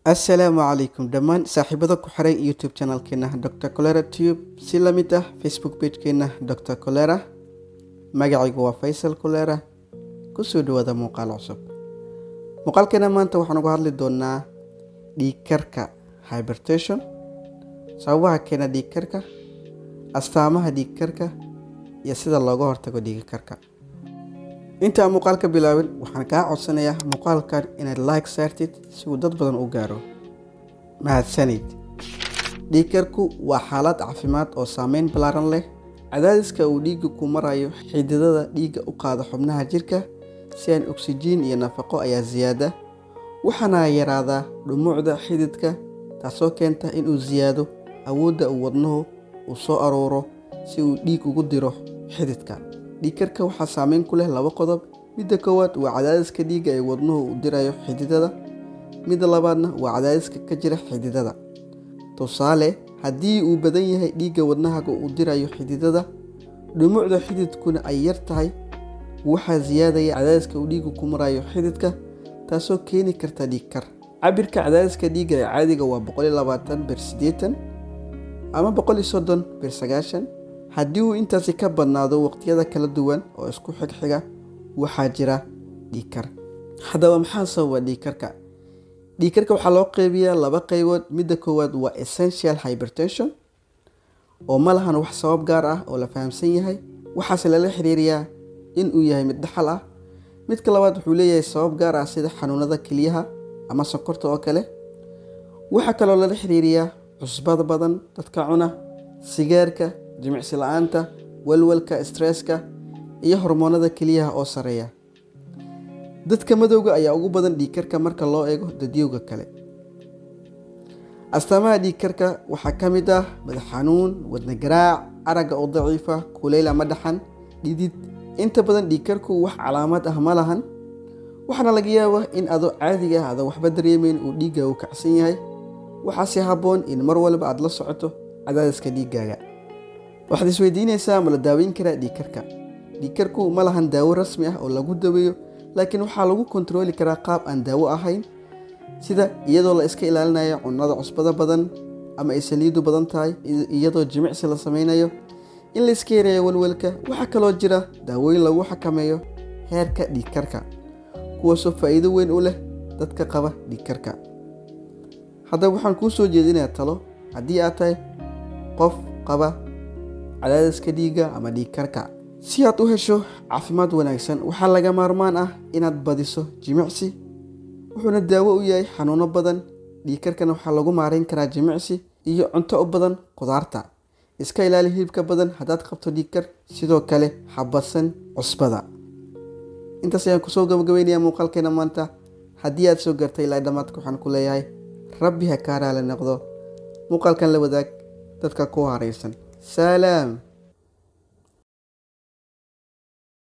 assalaamu calaykum dhammaan saaxiibada ku xiran youtube channelkeena dr colera tube si la mid ah facebook pagekeena dr colera magacaygu waa faysal colera kusoo dhawaada muuqaal cusub muuqaalkeena maanta waxaan uga hadli doonaa dhiigkarka hybertation sababaha keena dhiigkarka astaamaha dhiigkarka iyo sida looga hortago dhiigkarka inta aan muuqaalka bilaabin waxaan kaa codsanayaa muuqaalkan inaad like saartid si uu dad badan u gaaro mahadsanid dhiigkarku waa xaalad caafimaad oo saameyn ballaaran leh cadaadiska uu dhiigga ku marayo xididada dhiigga u qaada xubnaha jirka si aan oksijiin iyo nafaqo ayaa siyaada waxaana yaraadaa dhumucda xididka taasoo keenta inuu siyaado awoodda uu wadnuhu uu soo aruuro si uu dhiig ugu diro xididka dhiigkarka waxaa saameyn ku leh laba qodob midda koowaad waa cadaadiska dhiigga ee wadnuhu uu dirayo xididada midda labaadna waa cadaadiska ka jira xididada tusaale haddii uu badan yahay dhiigga wadnahaga uu dirayo xididada dhumucda xididkuna ay yar tahay waxaa siyaadaya cadaadiska uu dhiiggu ku marayo xididka taasoo keeni karta dhiigkar cabirka cadaadiska dhiigga ee caadiga waa bir sideetan ama bir sagaashan haddii uu intaasi ka badnaado waqtiyada kala duwan oo isku xigxiga waxaa jira dhiigkar haddaba maxaa sababa dhiigkarka dhiigkarka waxaa loo qeybiyaa laba qeybood midda koowaad waa essential hybertation oo ma lahan wax sabab gaar ah oo la fahamsan yahay waxaase lala xiriiriyaa inuu yahay mid dhaxal ah midka labaad wuxuu leeyahay sabab gaar ah sida xanuunada keliyaha ama sonkorta oo kale waxaa kaloo lala xiriiriyaa cusbada badan dadka cuna sigaarka jimicsi la-aanta walwalka stresska iyo hormoonada keliyaha oo sareeya dadka madowga ayaa ugu badan dhiigkarka marka loo eego dadyowga kale astaamaha dhiigkarka waxaa ka mid ah madax xanuun wadna garaac aragga oo daciifa kuleyl ama dhaxan dhidid inta badan dhiigkarku wax calaamad ah ma lahan waxaana laga yaabaa in adoo caadiga ah adoo waxba dareemeyn uu dhiigga u kacsan yahay waxaase habboon in mar walba aad la socoto cadaadiska dhiiggaaga waxaad isweydiinaysaa ma la daaweyn karaa dhiigkarka dhiigkarku ma lahan daawo rasmi ah oo lagu daweeyo laakiin waxaa lagu kontarooli karaa qaab aan daawo ahayn sida iyadoo la iska ilaalinayo cunnada cusbada badan ama ay saliidu badan tahay iyadoo jimicsi la sameynayo in la iska yareeyo walwalka waxaa kaloo jira daawooyin lagu xakameeyo heerka dhiigkarka kuwaasoo faa'iido weyn u leh dadka qaba dhiigkarka haddaba waxaan kuu soo jeedinayaa talo haddii aad tahay qof qaba cadaadiska dhiigga ama dhiigkarka si aad u hesho caafimaad wanaagsan waxaa laga maarmaan ah inaad badiso jimicsi wuxuuna daawo u yahay xanuuno badan dhiigkarkana waxaa lagu maareyn karaa jimicsi iyo cunto u badan qudaarta iska ilaali hilibka badan haddaad qabto dhiigkar sidoo kale habadsan cusbada intaas ayaan kusoo gabagabeynaya muuqaalkeena maanta haddii aad soo gartay ilaa dhammaadka waxaan ku leeyahay rabbi ha kaa raali noqdo muuqaalkan la wadaag dadka ku haraysan salaam